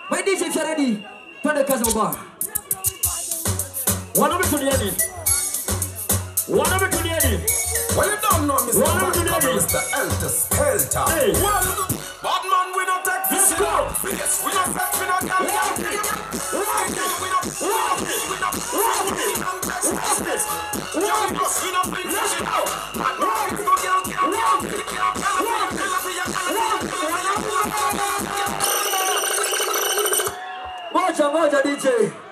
My DJ if you're ready, twende kazi baba. Wanaume tulieni. Wanaume tulieni. Well, you don't know Mr. What am I Backup, doing? Mr. Elter Skelter. Hey. Well, bad man, we don't take Let's this. go. Yes, we don't take, we don't get Walk it. it. We Walk don't- it. we don't- Walk it. we don't- Walk it. we don't take Walk this. it. Yeah, Walk we it. don't- we don't bring Let's this go. out. Bad man, we don't get- get- Walk get- it. get- get- get- Walk it. get- get- get- Walk it. Moja moja DJ.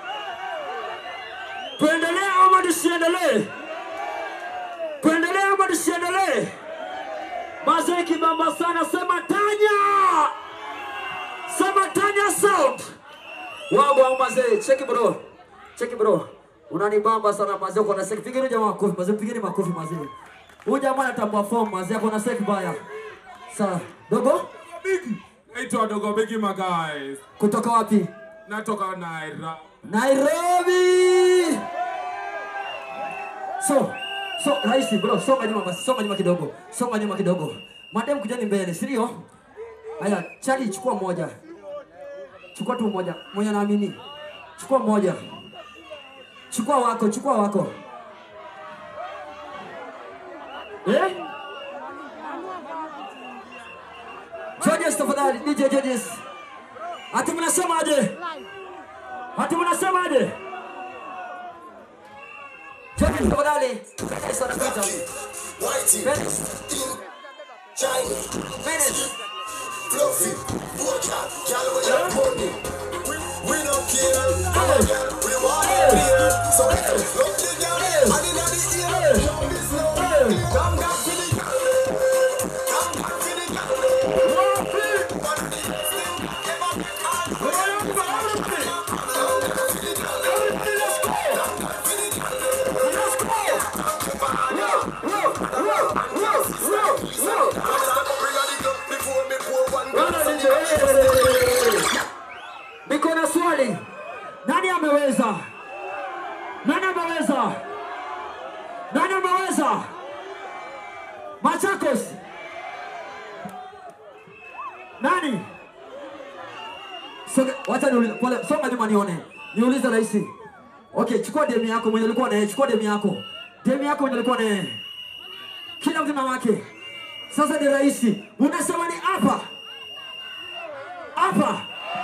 Tuendelee ama tusiendelee? Tuendelee ama tusiendelee? Mazee kibamba sana, sema tanya, sema tanya sound. Wagwa mazee, cheki bro. Cheki bro. Unanibamba sana mazee uko na seki. Pigeni jamaa makofi mazee, pigeni makofi mazee. Huyu jamaa anatambua form mazee, ako na seki baya. Sawa. Dogo Bigi. Naitwa Dogo Bigi my guys. kutoka wapi? Natoka Naira. Nairobi. So, so rahisi bro, songa nyuma basi, songa nyuma kidogo. Songa nyuma kidogo. Madam kujani mbele, si ndio? Haya, Charlie chukua moja. Chukua tu moja. Mwenye naamini. Chukua moja. Chukua wako, chukua wako. Eh? Judges tafadhali, DJ judges. Ati mnasemaje? Ati mnasemaje? Judges tafadhali. Yes, wanapita. Whitey, Minutes. China, Minutes. Fluffy, Boja, girl, we have money. We don't care. Girl, we want it clear. So, look the girl, and in the ear, show me slow. Come back to the girl. Come back to the girl. But the still never be hard. Bring on the gun before me pour one glass. Niko na swali. Nani ameweza? Nani ameweza? Nani ameweza? Machakos. Nani? Songa, wacha niulize, pole, songa nyuma nione. Niulize rahisi. Okay, chukua demu yako mwenye ulikuwa naye, chukua demu yako. Demu yako mwenye ulikuwa naye. Kila mtu na wake. Sasa ni rahisi. Unasema ni hapa. Hapa.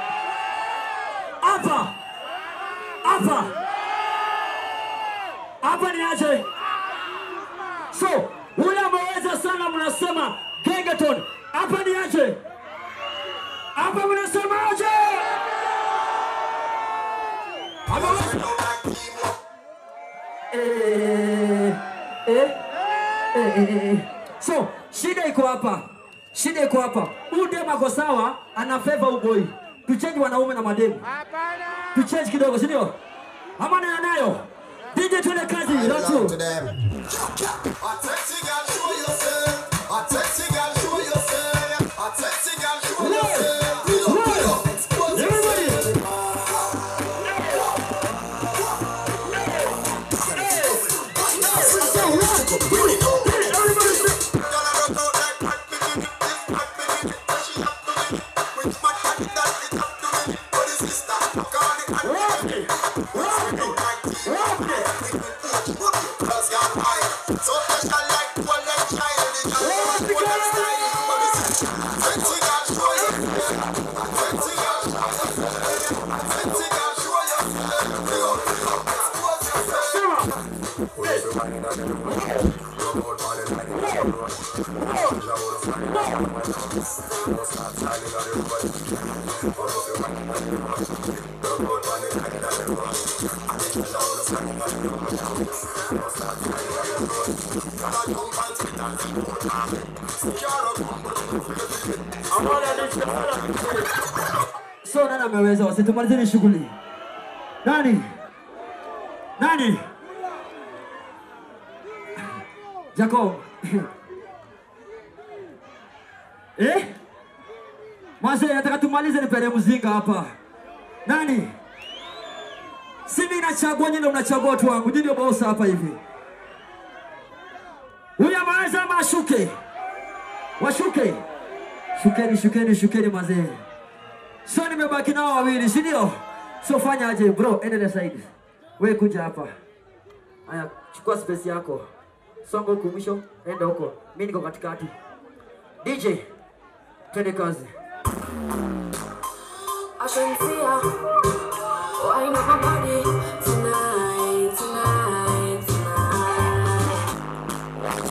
Hapa. Hapa. Hapa ni aje? So, ule ameweza sana mnasema Gengeton. Hapa ni aje? Hapa mnasema aje? Ameweza. Eh, eh, eh, eh, eh. So, shida iko hapa. Shida iko hapa. Huyu demu ako sawa, ana favor huyu boy. Tuchange wanaume na mademu. Tuchange kidogo, si ndio? Ama nayo nayo. DJ tuende kazi. Ratu. to them. A sexy girl, show yourself. A sexy girl, show yourself. A sexy girl, show yourself. Pull up, pull up, expose Everybody. yourself. So special like one like child, the girl one like style, but this is sexy girl, show yourself. Sexy girl, sexy girl, show yourself. Bring up, expose yourself. So nani ameweza? Wasitumalizeni shughuli. Nani? Nani? Jacob. Eh? Mase, nataka tumalize nipere mzinga hapa. Nani? Si mimi nachagua, nyinyi ndio mnachagua watu wangu. Nyinyi ndio boss hapa hivi. Huyu ameweza ama ashuke? Washuke. Shukeni, shukeni, shukeni mazee. So nimebaki nao wawili, si ndio? So fanya aje bro, endelea side. Wewe kuja hapa. Haya, chukua space yako. Songa huko mwisho, enda huko. Mimi niko katikati. DJ, twende kazi. I can see ya. Wine up my body tonight, tonight, tonight.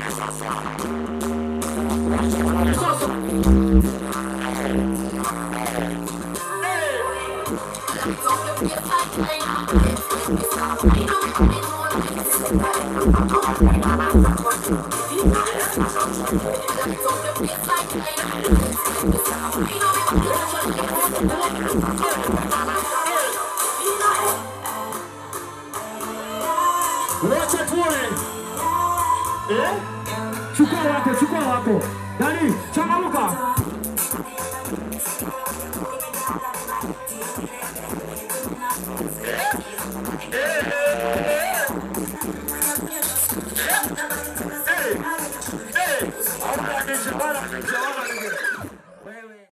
Wacha tuone. Eh? Chukua wako, chukua wako. Dani, changamuka.